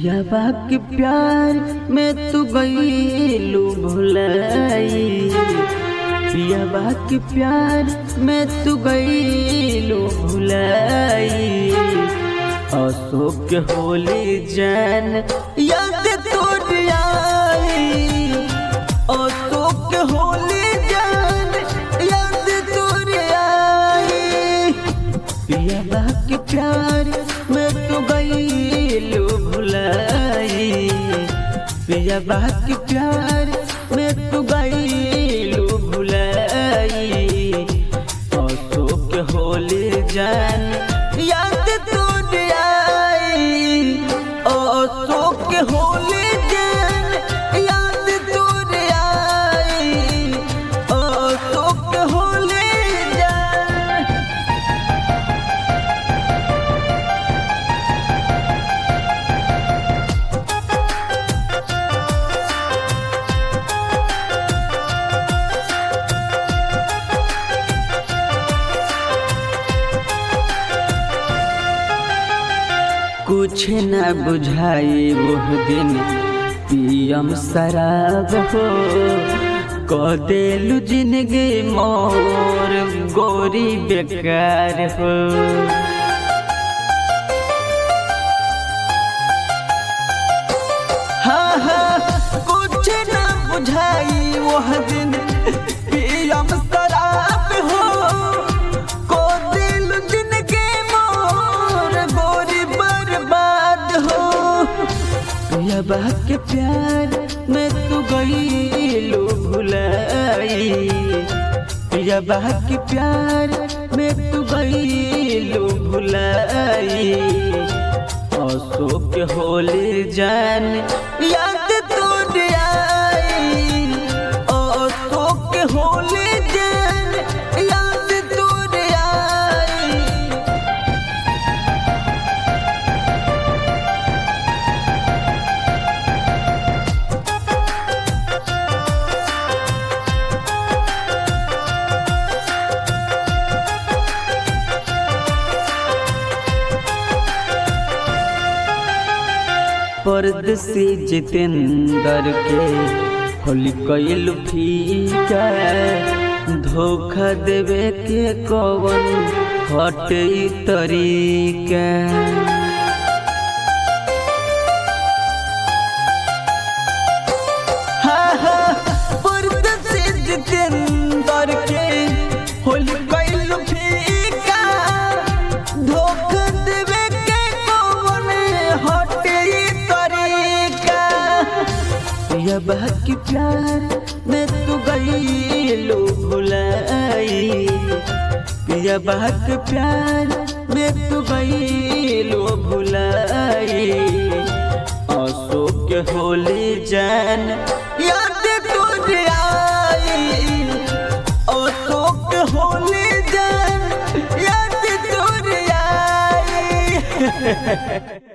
पियाबा के प्यार में तू गईलू भुलाई पियाबा के प्यार में तू गईलू भुलाई अशोक होली जैन याद तोड़ आई अशोक होली जैन याद तोड़ आई पियाबा के प्यार में तू गईलू भुलाई पियाबा के प्यार में तू गईलू भुलाई अशोक होली जान याद तोड़ आई अशोक होली जान याद तोड़ आई अशोक होली जान कुछ न बुझाई वह दिन पियम शराब हो क देलु जिंदगी मोर गोरी बेकार हो हाँ हाँ कुछ न बुझाई वह दिन पियम शराब हो को दिल जिंदगी मोर गोरी बर्बाद हो पियाबा के प्यार में तू गईलू भुलाई पियाबा के प्यार में तू गईलू भुलाई अशोक होली जान याद तोड़ आई अशोक होली जान याद तोड़ आई परदेसी जितेंद्र के होली कैल फीका धोखा देवे के कवन हटे तरीका हाँ हाँ परदेसी जितेंद्र के होली कैल फीका धोखा देवे के कवन हटे तरीका पियाबा के प्यार में तू गईलू भुलाई पियाबा के प्यार में तू गईलू भुलाई अशोक होली जान याद तोड़ आई अशोक होली जान याद तोड़ आई